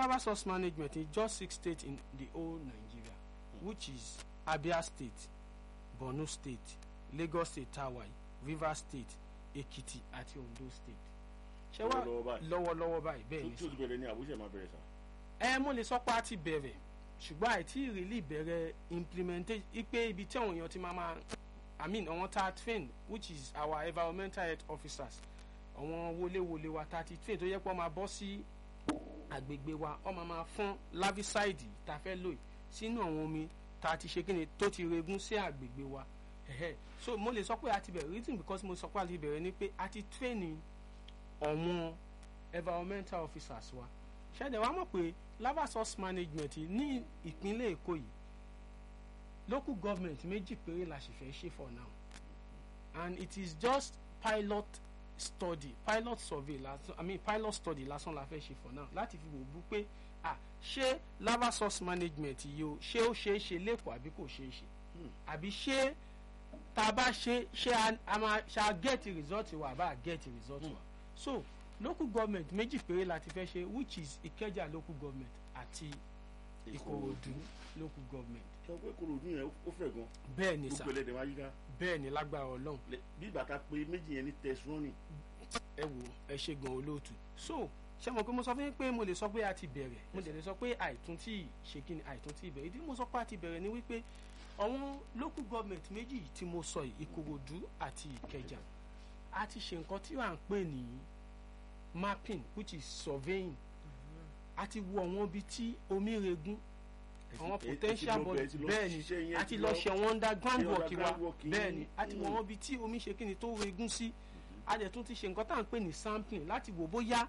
lava source management in just six states in the whole Nigeria which is Abia State Borno State Lagos State tawai Rivers State Ekiti àti Ondo State ṣé wá Lọ́wọ́lọ́wọ́ báyìí. lọ́wọ́lọ́wọ́ báyìí bẹ́ẹ̀ ni tó ti bẹ̀rẹ̀ ní àbúṣe máa bẹ̀rẹ̀ sá. ẹ mo lè sọ pé a ti bẹ̀rẹ̀ ṣùgbọ́n àìtí ìrìlì bẹ̀rẹ̀ implementation ipe ibi tí àwọn èèyàn ti máa máa i mean àwọn tá a train which is our environmental health officers àwọn wọléwọlé wa tá a ti train tó yẹ pé wọ́n máa bọ́ sí àgbègbè wa wọ́n máa máa fọ́n larvicide tá a fẹ́ lò yìí sínú àwọn omi tá a ti ṣe kíni tó ti regún sí àgbègbè wa ẹ̀hẹ́. so mo lè sọ pé a ti bẹ̀rẹ̀ reason because mo sọ pé a ti bẹ̀rẹ̀ ni pé a ti train àwọn environmental officers wa ṣẹ̀dẹ̀ wá mọ̀ pé lava source management ní ìpínlẹ̀ èkó yìí local government méjì péré la sì fẹ́ ṣe for now and it is just pilot study pilot survey lásán i mean pilot study lásán la fẹ́ ṣe for now láti fi wò bú pé ah ṣé lava source management yìí o ṣé ó ṣeé ṣe lẹ́kọ̀ọ́ àbí kò ṣeé ṣe àbí ṣé tá a bá ṣe ṣé a- a máa ṣe a get result wa àbá a get result wa so local government méjì péré la ti fẹ́ ṣe which is ìkẹjà local government àti ìkòròdú local government sọ pé kòròdú yẹn ó fẹ̀ gan. bẹ́ẹ̀ ni sà gbogbo ẹlẹ́dẹ̀ máa yíká. bẹ́ẹ̀ ni lágbára ọlọ́run Lẹ- bí bàtà pé méjì yẹn ní tẹ̀sán ẹ wò ẹ ṣe gan olóòtú so ṣe mọ̀ pé mo sọ fún yín pé mo lè sọ pé a ti bẹ̀rẹ̀ mo lè sọ pé àìtún tí ṣe kí ni àìtún tí bẹ̀rẹ̀ ìdí mo sọ pé a ti bẹ̀rẹ̀ ni wípé àwọn local government méjì tí mo sọ yìí ìkòròdú àti ìkẹjà a ti ṣe nǹkan tí à ń pè ní mapping which is surveying a ti wo àwọn ibi tí omi regún àwọn potential body bẹ́ẹ̀ ni a ti lọ ṣe àwọn underground ṣe work wa underground work yìí. bẹ́ẹ̀ ni a ti wọ Mm. àwọn ibi tí omi ṣe kí ni tó regún sí a dẹ̀ tún ti ṣe nǹkan tá à ń pè ní sampling láti wò bóyá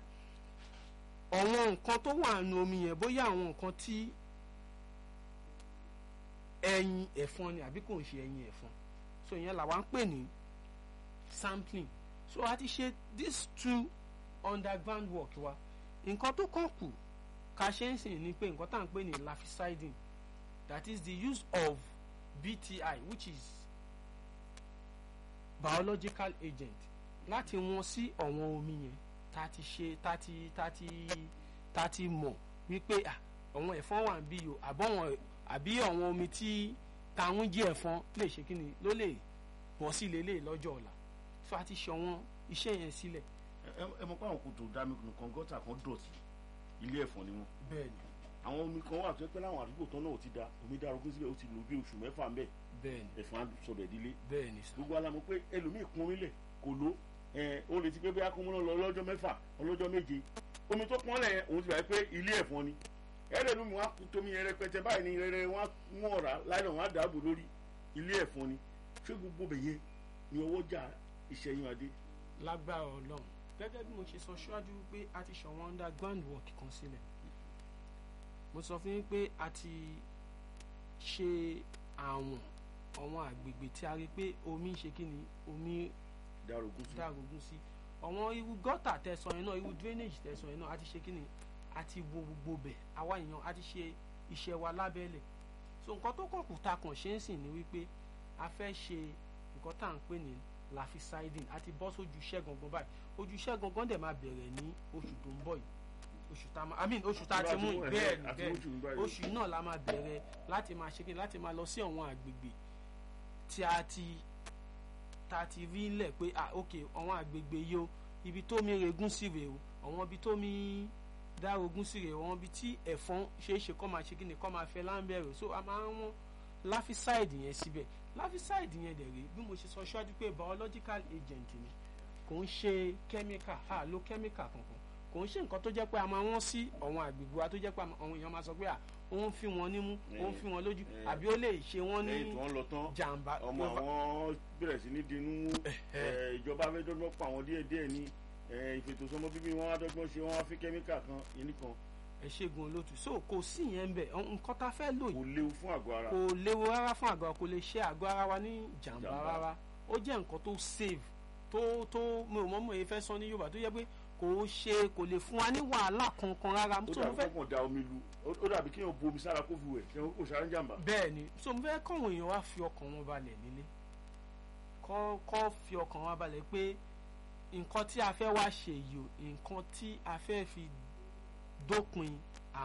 àwọn nǹkan tó wà nù omi yẹn bóyá àwọn nǹkan tí ẹyin ẹ̀fọn ni àbí kò ń ṣe ẹyin ẹ̀fọn so ìyẹn làwa ń pè ní sampling so a ti ṣe these two underground work wa nǹkan tó kàn kù ká ṣe ń sìn ni pé nǹkan tá à ń pè ní larviciding that is the use of BTI which is biological agent láti wọn sí ọ̀wọ́n omi yẹn tá a ti ṣe tá a ti tá a ti tá a ti mọ̀ wípé à ọ̀wọ́n ẹ̀fọn wà ń bí o àbọ̀wọ̀n àbí ọ̀wọ́n omi tí táwọn jí ẹ̀fọn lè ṣe kíni ló lè bọ́ sí lélẹ̀ lọ́jọ́ ọ̀la so a ti ṣe ọ̀wọ́n iṣẹ́ yẹn sílẹ̀ ẹ mọ̀ pé àwọn kòtò dami nǹkan gọ́tà kan dọ̀tí ilé ẹ̀fọn ni wọ́n. bẹ́ẹ̀ ni àwọn omi kan wà tó yẹ pé láwọn àdúgbò tán náà ò ti da omi darogún síbẹ̀ ó ti lò bí oṣù mẹ́fà ńbẹ̀ bẹ́ẹ̀ ni ẹ̀fọn á sọbẹ̀ dílé bẹ́ẹ̀ ni sà gbogbo alamọ pé ẹlòmíì kún omi lẹ̀ kò ló ẹ̀ ó lè ti pé bóyá kó múná lọ lọ́jọ́ mẹ́fà ọlọ́jọ́ méje omi tó pọ́n lẹ̀ yẹn òun ti bàá pé ilé ẹ̀fọn ni ẹ̀rẹ́ lómi wọn á kú tómi yẹn rẹpẹtẹ báyìí ni rẹrẹ wọn á mú ọ̀rá láìlọ wọn á dàbò lórí ilé ẹ̀fọn ni ṣé gbogbo bẹ̀ yẹn ni ọwọ́ jà ìṣẹ́yìn adé lágbára ọlọ́run gẹ́gẹ́ bí mo ṣe sọ ṣáájú pé a ti ṣọ̀wọ́n underground work kan sílẹ̀ mo sọ fún yín pé a ti ṣe àwọn àwọn àgbègbè tí a rí pé omi ń ṣe kí ni omi darogún sí dàrógún sí àwọn irú gọ́tà tẹ̀sán yẹn náà irú drainage tẹ̀sán yẹn náà a ti ṣe kí ni a ti wo gbogbo bẹ̀ àwa èèyàn a ti ṣe iṣẹ́ wa lábẹ́lẹ̀ so nǹkan tó kàn kù ta kàn ṣe ń sìn ni wípé a fẹ́ ṣe nǹkan tá à ń pè ní larviciding a ti bọ́ sójú iṣẹ́ gangan báyìí ojú iṣẹ́ gangan dẹ̀ máa bẹ̀rẹ̀ ní oṣù tó ń bọ̀ yìí oṣù tá a máa i mean oṣù tá a ti mú yìí bẹ́ẹ̀ ni àti bẹ́ẹ̀ oṣù ń báyìí. oṣù yìí náà la máa bẹ̀rẹ̀ láti máa ṣe kí ni láti máa lọ sí àwọn àgbègbè tí a ti tá a ti rí lẹ̀ pé ah ok àwọn àgbègbè yìí o ibi tó mi regún sí rèé o àwọn ibi tó mi dárogún sí rèé o àwọn ibi tí ẹ̀fọn ṣeéṣe kọ́ máa ṣe kí ni kọ́ máa fẹ́ láńbẹ̀rẹ̀ so a máa ń wọ́n láfísáìdì yẹn síbẹ̀ láfísáìdì yẹn dẹ̀ rèé bí mo ṣe sọ ṣáájú pé biological agent ni kò ń ṣe chemical a lo chemical kankan kò ń ṣe nǹkan tó jẹ́ pé a máa wọ́n sí àwọn àgbègbè wa tó jẹ́ pé àwọn èèyàn máa sọ pé à ó ń fi wọn nímú ó ń fi wọn lójú Eh, àbí ó lè ṣe wọ́n ní lẹ́yìn tí wọ́n lọ tán jàǹbá ọmọ àwọn bẹ̀rẹ̀ sí ní dinú ẹ̀, ìjọba fẹ́ dọ́gbọ́n pa àwọn díẹ̀ díẹ̀ ní ẹ̀, ìfètòsọ́mọ bíbí wọn á dọ́gbọ́n ṣe wọn á fi kẹ́míkà kan yìí nìkan ẹ ṣègùn olótù so kò sí yẹn ń bẹ nǹkan tá a fẹ́ lò kò yìí léwu fún àgọ́ ara kò léwu rárá fún àgọ́ kò lè ṣe àgọ́ ara wa ní jàǹbá Jàǹbá. rárá ó jẹ́ nǹkan tó save tó tó mi ò mọ̀ mọ̀ èyí fẹ́ sọ ní Yorùbá tó yẹ pé kò ṣe kò lè fún wa ní wàhálà kankan rárá ó so mo dàbí fẹ́ kọ́kàn da omi lu ó- ó dàbí kéèyàn bu omi sára kó fi wẹ̀ ṣe kò sára ń jàǹbá bẹ́ẹ̀ ni so mo fẹ́ kọ́wọn èèyàn wá fi ọkàn wọn balẹ̀ nílé kọ́ kọ́ fi ọkàn wọn balẹ̀ pé nǹkan tí a fẹ́ wá ṣe yìí o nǹkan tí a fẹ́ fi dópin